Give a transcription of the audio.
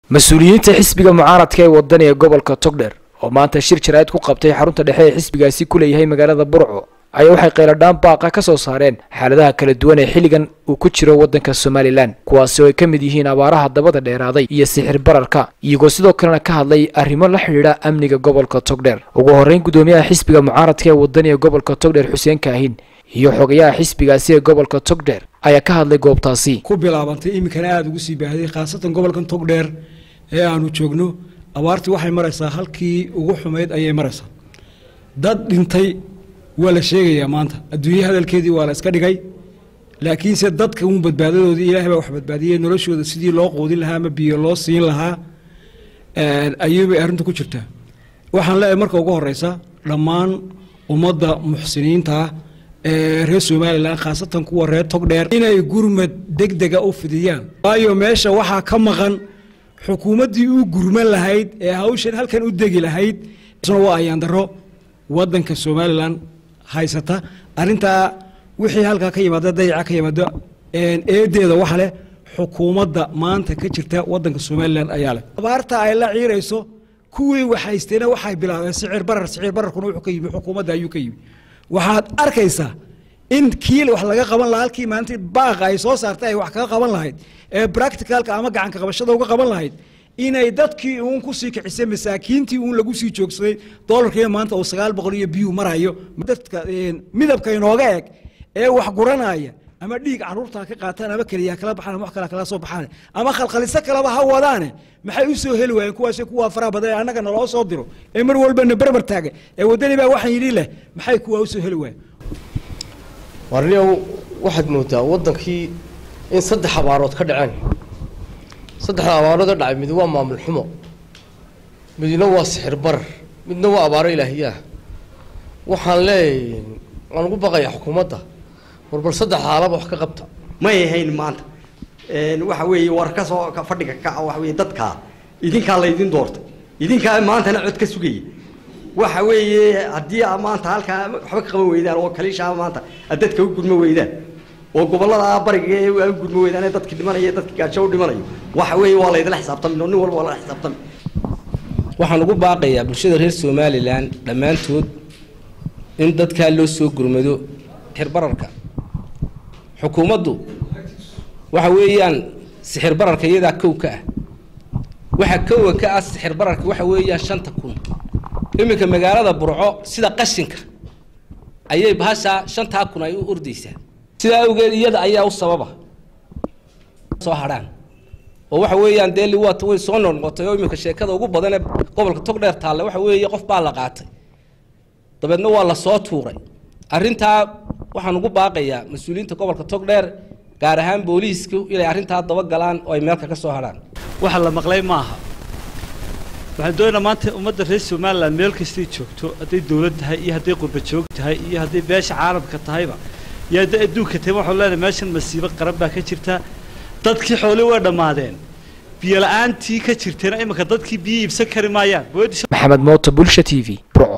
mas-uuliyiinta xisbiga mucaaradka ee wadani ee gobolka togdher oo maanta shir jaraa'id ku qabtay xarunta dhexe ee xisbigaasi ku leeyahay magaalada burco ayaa waxay kheyladhaan baaqa ka soo saareen xaaladaha kala duwan ee xilligan uu ku jiro waddanka somalilan kuwaasi oo ay ka mid yihiin abaaraha dabada dheeraaday iyo sixir bararka iyagoo sidoo kalena ka hadlay arrimo la xidhiidha amniga gobolka togdher ugu horreyn guddoomiyaha xisbiga mucaaradka ee wadani ee gobolka togdher xuseen kaahin iyo xogayaha xisbigaasi ee gobolka togdher ayaa ka hadlay goobtaasi ku bilaabantay iminkana aada ugu sii baahday khaasatan gobolkan togdheer ee aanu joogno abaartii waxay maraysaa halkii ugu xumayd ayay maraysaa dad dhintay waa la sheegayaa maanta adduunye hadalkeedii waa la iska dhigay laakiinse dadka uun badbaadadoodii ilahay baa wax badbaadiyey noloshooda sidii loo quudin lahaa ama biyo loo siin lahaa ayuubay arrintu ku jirtaa waxaan leeyahay marka ugu horeysa dhammaan ummadda muxsiniinta ah ee reer somalilan khaasatan kuwa reer togdheer inay gurmad degdega u fidiyaan waayo meesha waxaa ka maqan xukuumaddii u gurman lahayd ee hawshan halkan u degi lahayd waa ayaandaro wadanka somalilan haysata arintaa wixii halkaa ka yimaada dayaca ka yimaado eedeeda waxa leh xukuumadda maanta ka jirta wadanka somalilan ayaa leh abaarta ay la ciirayso kuwii waxhaysteena waxay bilaabeen sicir barar sicir bararkuna wuxuu ka yimi xukuumadda ayuu ka yimi waxaad arkaysaa in kiil wax laga qaban lahaa halkii maalintii baaqa ay soo saartay ay wax kaga qaban lahayd ee practicalka ama gacanka qabashada uga qaban lahayd inay dadkii uun kusii kicisay masaakiintii uun lagu sii joogsaday dolarkiiba maanta uu sagaal boqol iyo biyuu marayo dadka midabka inooga eg ee wax guranaya ama dhiig caruurta ka qaataan ama keliya kala baxaan ama wax kale kala soo baxaan ama khalkhaliso kaleba ha wadaane maxay u soo heli waayeen kuwaasi kuwa faraha badan ee annaga naloo soo diro ee mar walbana berber taaga ee waddani baa waxaan yidhi leh maxay kuwa u soo heli waayeen warniyow waxaad moodaa waddankii in saddex abaarood ka dhaceen saddexda abaarood ee dhacay mid waa maamul xumo midna waa sixir barar midna waa abaaro ilaahiyaah waxaan leeyahay waan ugu baqayaa xukuumadda war bal saddex haalaba wax ka qabta may ahayn maanta waxa weeye war ka soo fadhiga kaca waxa weeye dadkaa idinkaa laydin doortay idinkaa maantana cod ka sugaya waxa weeye haddii a maanta halkaa waxba ka qaban weydaan oo kaliishaa maanta aad dadka u gudmo weydaan oo gobollada bariga ee u gudmo weydaan ee dadki dhimanaya dadki gaajo u dhimanayo waxa weeye waa laydinla xisaabtami oo nin walba waa lala xisaabtami waxaan ugu baaqayaa bulshada reer somalilan dhammaantood in dadkaa loo soo gurmado xirbararka xukuumaddu waxa weeyaan sixir bararka iyadaa kow ka ah waxa kowa ka ah sixir bararka waxa weeyaan shanta kun iminka magaalada burco sida qashinka ayay bahashaa shantaa kun ay u ordaysaa sidaa awgeed iyada ayaa u sababa soo hadhaan oo waxa weeyaan dee liwaata way soo noqnoqotay oo iminka sheekada ugu badan ee gobolka togdheer taalla waxa weeye qof baa la qaatay dabeedna waa la soo tuuray arrintaa waxaan ugu baaqayaa mas-uuliyiinta gobolka togdheer gaar ahaan booliisku inay arrintaa dabagalaan oo ay meelka ka soo hadhaan waxa la maqlay maaha waxaan doonaynaa maanta ummadda reer somalilan meel kastay joogto hadday dowlad tahay iyo hadday qurba joog tahay iyo hadday beesha caalamka tahayba iyo hadday adduunka tahay waxaan leenahay meeshan masiibo qaran baa ka jirta dadkii xoolii way dhammaadeen biyo la-aantii ka jirteena iminka dadkii biyo iibsan kari maayaan maxamed mooto bulsha t v burco